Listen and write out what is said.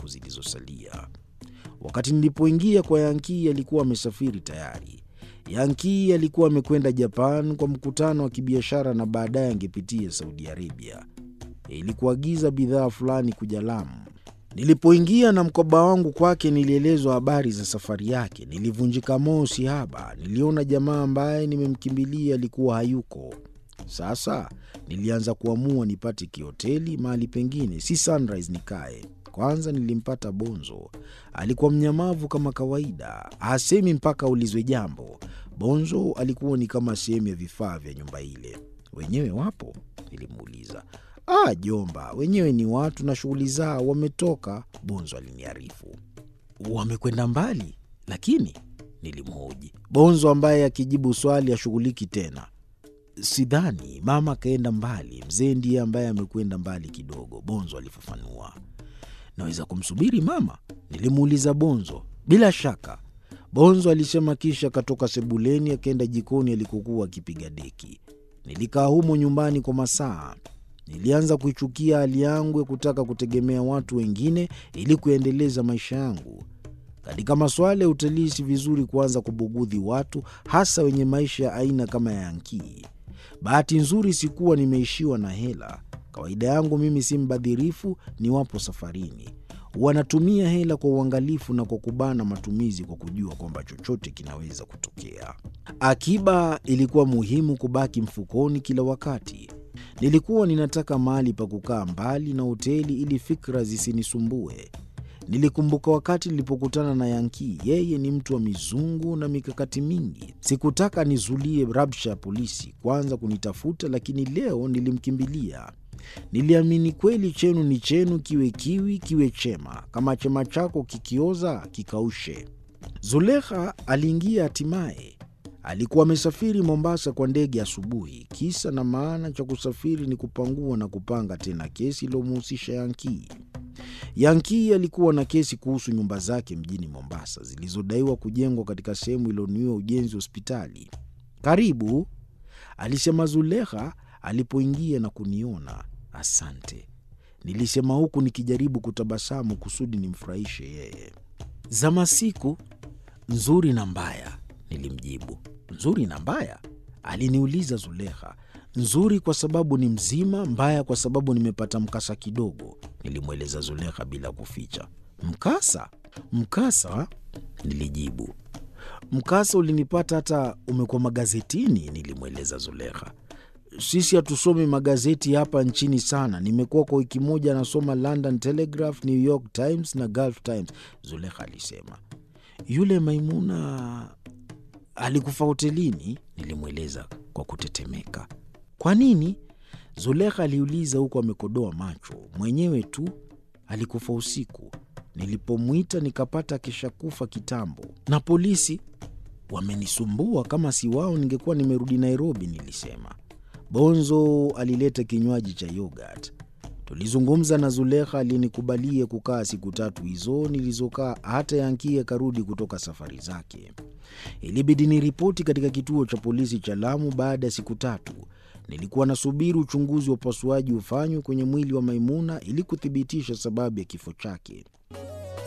siku zilizosalia. Wakati nilipoingia kwa Yankii, alikuwa amesafiri tayari. Yankii alikuwa amekwenda Japan kwa mkutano wa kibiashara na baadaye angepitia Saudi Arabia ili kuagiza bidhaa fulani kuja Lamu. Nilipoingia na mkoba wangu kwake, nilielezwa habari za safari yake. Nilivunjika moyo sihaba. Niliona jamaa ambaye nimemkimbilia alikuwa hayuko. Sasa nilianza kuamua nipate kihoteli mahali pengine, si Sunrise nikae. Kwanza nilimpata Bonzo. Alikuwa mnyamavu kama kawaida, hasemi mpaka aulizwe jambo. Bonzo alikuwa ni kama sehemu ya vifaa vya nyumba ile. Wenyewe wapo? Nilimuuliza. Ah, jomba, wenyewe ni watu na shughuli zao, wametoka, Bonzo aliniarifu. Wamekwenda mbali? Lakini nilimhoji Bonzo, ambaye akijibu swali ashughuliki tena. Sidhani mama akaenda mbali, mzee ndiye ambaye amekwenda mbali kidogo, Bonzo alifafanua. Naweza kumsubiri mama? Nilimuuliza Bonzo. Bila shaka, Bonzo alisema, kisha akatoka sebuleni akaenda jikoni alikokuwa akipiga deki. Nilikaa humo nyumbani kwa masaa. Nilianza kuichukia hali yangu ya kutaka kutegemea watu wengine ili kuendeleza maisha yangu. Katika masuala ya utalii, si vizuri kuanza kubugudhi watu, hasa wenye maisha ya aina kama ya Yankii. Bahati nzuri sikuwa nimeishiwa na hela. Kawaida yangu mimi si mbadhirifu niwapo safarini. Wanatumia hela kwa uangalifu na kwa kubana matumizi, kwa kujua kwamba chochote kinaweza kutokea. Akiba ilikuwa muhimu kubaki mfukoni kila wakati. Nilikuwa ninataka mahali pa kukaa mbali na hoteli ili fikra zisinisumbue. Nilikumbuka wakati nilipokutana na Yankii. Yeye ni mtu wa mizungu na mikakati mingi. Sikutaka nizulie rabsha ya polisi kwanza kunitafuta, lakini leo nilimkimbilia. Niliamini kweli, chenu ni chenu, kiwe kiwi kiwe chema. Kama chema chako kikioza, kikaushe. Zulekha aliingia hatimaye. Alikuwa amesafiri Mombasa kwa ndege asubuhi. Kisa na maana cha kusafiri ni kupangua na kupanga tena kesi iliyomhusisha Yankii. Yankii alikuwa na kesi kuhusu nyumba zake mjini Mombasa zilizodaiwa kujengwa katika sehemu iliyonuiwa ujenzi wa hospitali. Karibu, alisema Zulekha alipoingia na kuniona. Asante, nilisema huku nikijaribu kutabasamu kusudi nimfurahishe yeye. Za masiku nzuri na mbaya, nilimjibu. Nzuri na mbaya? aliniuliza Zulekha. Nzuri kwa sababu ni mzima, mbaya kwa sababu nimepata mkasa kidogo, nilimweleza Zulekha bila kuficha. Mkasa? Mkasa? nilijibu. Mkasa ulinipata hata umekuwa magazetini, nilimweleza Zulekha. Sisi hatusomi magazeti hapa nchini sana. Nimekuwa kwa wiki moja nasoma London Telegraph, New York Times na Gulf Times, Zulekha alisema. Yule Maimuna alikufa hotelini, nilimweleza kwa kutetemeka. Kwa nini? Zulekha aliuliza huku amekodoa macho. Mwenyewe tu, alikufa usiku. Nilipomwita nikapata akishakufa kitambo, na polisi wamenisumbua. Kama si wao ningekuwa nimerudi Nairobi, nilisema. Bonzo alileta kinywaji cha yogurt. Tulizungumza na Zulekha alinikubalia kukaa siku tatu hizo nilizokaa, hata Yankii akarudi kutoka safari zake. Ilibidi niripoti katika kituo cha polisi cha Lamu baada ya siku tatu. Nilikuwa nasubiri uchunguzi wa upasuaji ufanywe kwenye mwili wa Maimuna ili kuthibitisha sababu ya kifo chake.